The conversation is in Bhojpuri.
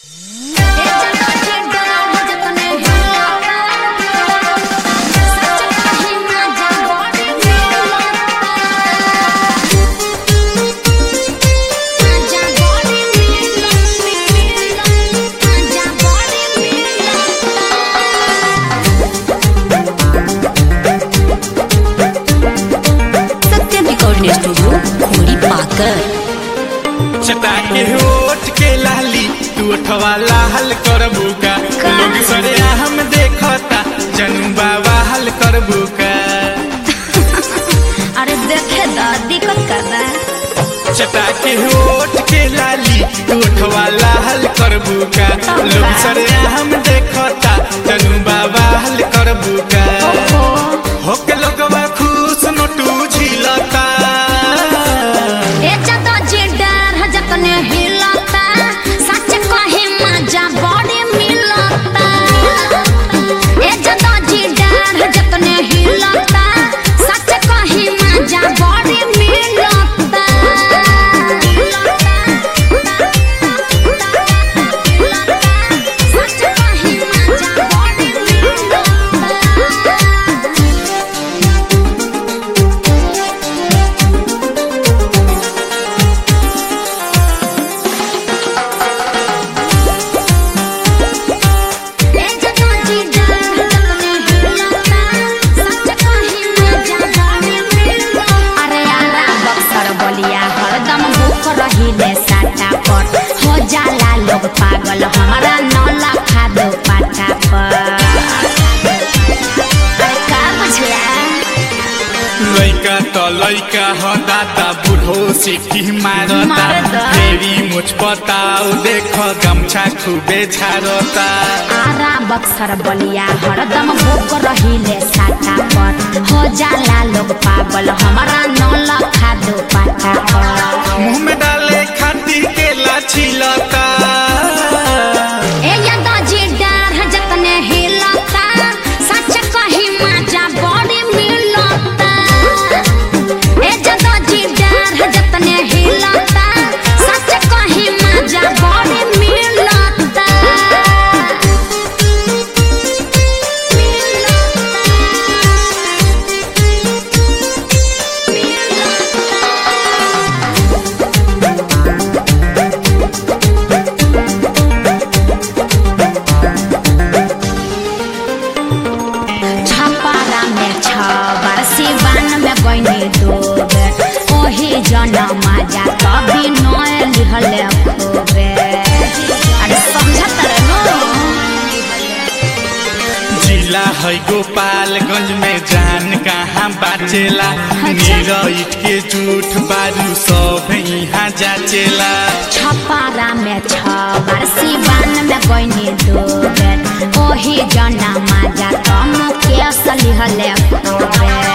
के होठ के लाली तू उठवा लाल करबू का लोग सरे हम देखता जनू बाबा हल करबू का अरे देखे दा दिक्कत कर रहा है चटा के होठ के लाली तू उठवा लाल करबू का लोग सरे हम देखता जनू बाबा हल करबू का होके लोगवा खुश नोटू झिलता ए जदा जे डर ह जतने हिलता सच कहे मजा बॉडी मिलता ए जदा जे डर ह जतने हिलता सच कहे मजा बॉडी मिलता सच कहे मजा बॉडी मिलता अरे आला बक्सर बलिया हरदम भूख रहिले साटा पर हो जाला लोग पागल हमारा नौला खा दो पाटा पर अरे का बुझला लैका त लैका ह दाता बुढो सिटी मारता मारता। फेरि मुछ बताऊ देख गम्छा खुबे छारता आरा बक्सर बलिया हरदम भूख रहिले साटा पर हो जाला लोग पागल हमारा नौला खा दो पाटा पर मुंह में डाले खातिर केला छिलता ए यदा जी डर है जतने हिलता सच कही मजा बॉडी मिलता ए यदा जी डर है जतने हिलता सच कही मजा बॉडी मिलता छपारा में छबर सिवान में गईनी दो बेर ओही जनम जा कभी नय लिहले खूबे अरे समझत रे नो जिला है गोपालगंज में जान कहाँ बाचेला नीरठ के झूठ बारू सब यहाँ जाचेला छपारा में छबर सिवान में गईनी दो बेर ओही जनम जा कम के लिहले खूबे